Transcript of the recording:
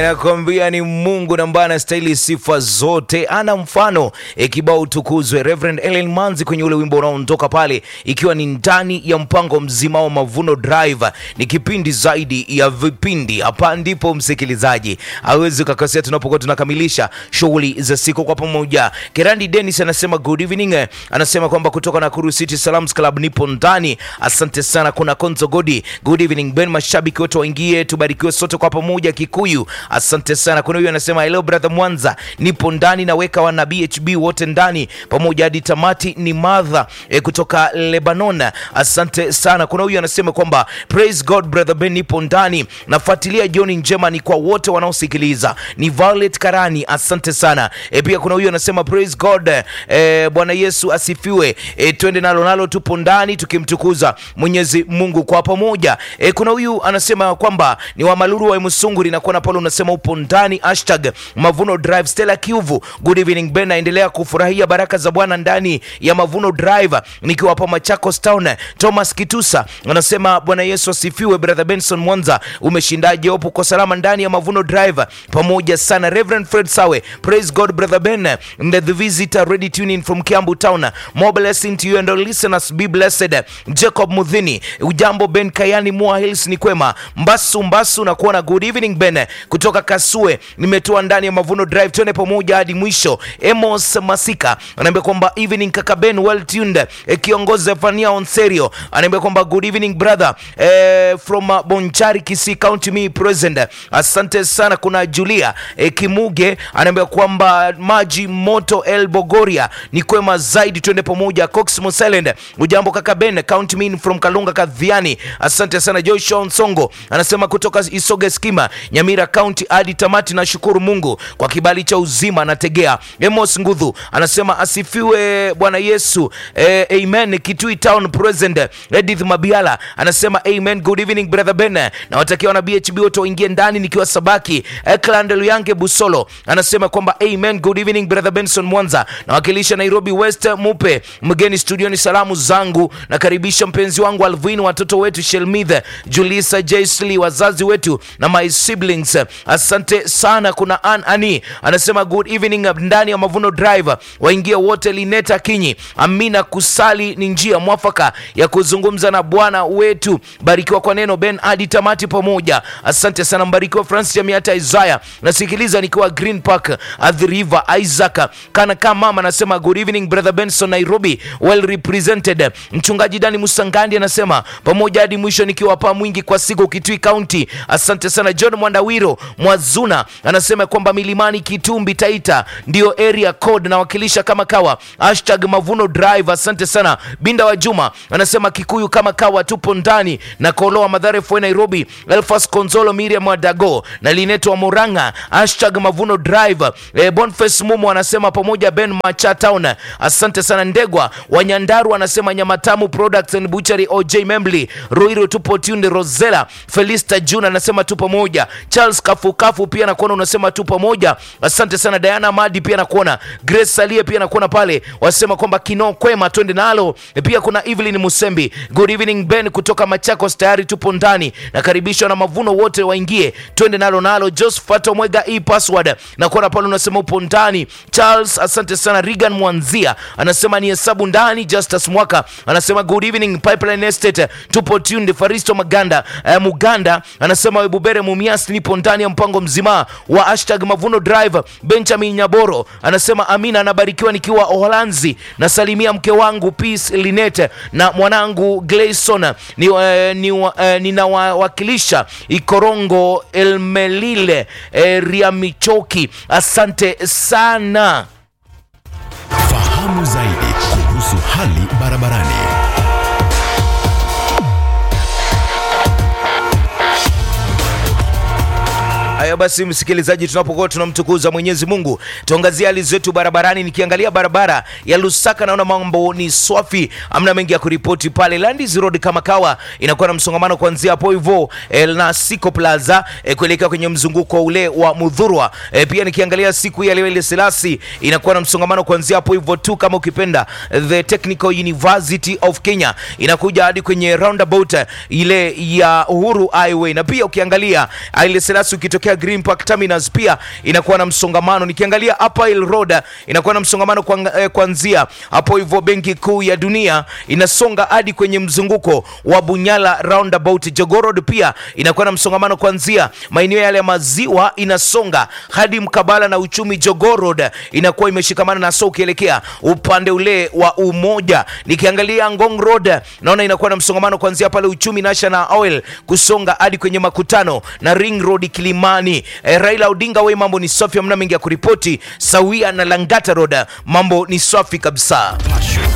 Nakwambia ni Mungu na ambaye anastahili sifa zote, ana mfano e, kibao utukuzwe. Reverend Ellen Manzi kwenye ule wimbo unaondoka pale, ikiwa ni ndani ya mpango mzima wa Mavuno Drive. Ni kipindi zaidi ya vipindi. Hapa ndipo msikilizaji awezi ukakosea tunapokuwa tunakamilisha shughuli za siku kwa pamoja. Kerandi Dennis anasema good evening, anasema kwamba kutoka Nakuru City Salams Club nipo ndani. Asante sana. Kuna Konzo Godi, good evening Ben, mashabiki wote waingie, tubarikiwe sote kwa pamoja. Kikuyu Asante sana. Kuna huyu anasema hello brother Mwanza, nipo ndani naweka wana BHB wote ndani pamoja hadi tamati. Ni madha e, kutoka Lebanon. Asante sana. Kuna huyu anasema kwamba praise God brother Ben, nipo ndani nafuatilia. Jioni njema ni kwa wote wanaosikiliza. Ni Violet Karani, asante sana. E, pia kuna huyu anasema praise God e, Bwana Yesu asifiwe. E, twende nalo nalo, tupo ndani tukimtukuza Mwenyezi Mungu kwa pamoja. E, kuna huyu anasema kwamba ni wa Maluru wa Msunguri na kuona pale unasema upo ndani hashtag Mavuno Drive. Stella Kiuvu, good evening Ben, naendelea kufurahia baraka za Bwana ndani ya Mavuno Drive nikiwa hapa Machakos Town. Thomas Kitusa anasema Bwana Yesu asifiwe. Brother Benson Mwanza, umeshindaje? Upo uko salama ndani ya Mavuno Drive pamoja sana. Reverend Fred Sawe, praise God brother Ben and the visitor ready tuning from Kiambu Town. More blessing to you and all listeners, be blessed. Jacob Mudhini, ujambo Ben Kayani Mua Hills, ni kwema Mbasu Mbasu na kuona good evening Ben kutoka Kasue nimetoa ndani ya Mavuno Drive, tuone pamoja hadi mwisho. Emos Masika anaambia kwamba evening kaka Ben, well tuned. E, kiongozi Zefania Onserio anaambia kwamba good evening brother e, from uh, Bonchari Kisii County me present. Asante sana. Kuna Julia e, Kimuge anaambia kwamba maji moto El Bogoria ni kwema zaidi, tuende pamoja. Cox Moselend, ujambo kaka Ben, count me in from Kalunga Kadhiani. Asante sana. Joshua Nsongo anasema kutoka Isoge Skima Nyamira County hadi tamati. Nashukuru Mungu kwa kibali cha uzima. Anategea Emos Ngudhu anasema asifiwe Bwana Yesu eh, amen. Kitui Town present. Edith Mabiala anasema amen. Good evening brother Ben, na watakiwa na BHB wote waingie ndani nikiwa Sabaki. Ekland Luyange Busolo anasema kwamba amen. Good evening brother Benson Mwanza, nawakilisha Nairobi West. Mupe mgeni studioni, salamu zangu nakaribisha mpenzi wangu Alvin, watoto wetu Shelmithe, Julisa, Jaisli, wazazi wetu na my siblings Asante sana. Kuna An Ani anasema good evening ndani ya Mavuno Drive, waingie wote. Lineta Kinyi, Amina kusali ni njia mwafaka ya kuzungumza na Bwana wetu. Barikiwa kwa neno Ben hadi tamati pamoja. Asante sana, mbarikiwa. Francis Jamiata Isaiah nasikiliza nikiwa Green Park at the River. Isaac kana kama mama anasema good evening brother Benson, Nairobi well represented. Mchungaji Dani Musangandi anasema pamoja hadi mwisho nikiwa hapa mwingi kwa siku Kitui County. Asante sana. John Mwandawiro Mwazuna anasema kwamba Milimani, Kitumbi, Taita ndio area code nawakilisha kama kawa hashtag Mavuno Drive. Asante sana. Binda wa Juma anasema Kikuyu kama kawa, tupo ndani na Koloa Madhare Fue Nairobi. Elfas Konzolo, Miriam Wadago na Lineto wa Muranga hashtag Mavuno Drive. E, Boniface Mumo anasema pamoja Ben Macha Town. Asante sana. Ndegwa Wanyandaru anasema Nyamatamu Products and Butchery OJ Membli Ruiru tupo tunde. Rosela Felista Juna anasema tupo moja. Charles Kafukafu pia nakuona unasema tu pamoja. Asante sana. Diana Madi pia nakuona. Grace Salie pia nakuona pale, wasema kwamba kino kwema, twende nalo. Pia kuna Evelyn Musembi, good evening Ben kutoka Machakos, tayari tupo ndani, nakaribishwa na Mavuno wote waingie, twende nalo nalo. Josephat Omwega e password nakuona pale, unasema upo ndani. Charles, asante sana. Regan Mwanzia anasema ni hesabu ndani. Justus Mwaka anasema good evening Pipeline Estate, tupo tunde. Faristo Maganda eh, Muganda anasema Webubere Mumias nipo ndani ya mpango mzima wa hashtag Mavuno Drive. Benjamin Nyaboro anasema Amina anabarikiwa nikiwa Uholanzi, nasalimia mke wangu Peace Linete na mwanangu Gleison ni, uh, ni, uh, ninawawakilisha Ikorongo Elmelile eh, Riamichoki. Asante sana. Fahamu zaidi kuhusu hali barabarani. Haya basi, msikilizaji, tunapokuwa tunamtukuza Mwenyezi Mungu, tuangazie hali zetu barabarani. Nikiangalia barabara ya Lusaka naona mambo ni swafi, amna mengi ya kuripoti pale. Landis Road kama kawa inakuwa na msongamano kuanzia hapo hivyo eh, na Siko Plaza eh, kuelekea kwenye mzunguko ule wa Mudhurwa. Eh, pia nikiangalia siku ya leo ile Selasi inakuwa na msongamano kuanzia hapo hivyo tu, kama ukipenda the Technical University of Kenya inakuja hadi kwenye roundabout ile ya Uhuru Highway, na pia ukiangalia ile Selasi ukitokea Green Park Terminus pia inakuwa na msongamano. Nikiangalia Upper Hill Road inakuwa na msongamano kwa, eh, kuanzia hapo hivyo Benki Kuu ya Dunia inasonga hadi kwenye mzunguko wa Bunyala roundabout. Jogoo Road pia inakuwa na msongamano kuanzia maeneo yale ya maziwa inasonga hadi mkabala na uchumi. Jogoo Road inakuwa imeshikamana na so ukielekea upande ule wa Umoja. Nikiangalia Ngong Road naona inakuwa na msongamano kuanzia pale uchumi National Oil kusonga hadi kwenye makutano na Ring Road Kilimani. E, Raila Odinga we mambo ni safi, hamna mengi ya kuripoti. Sawia na Langata Road mambo ni safi kabisa. Passion,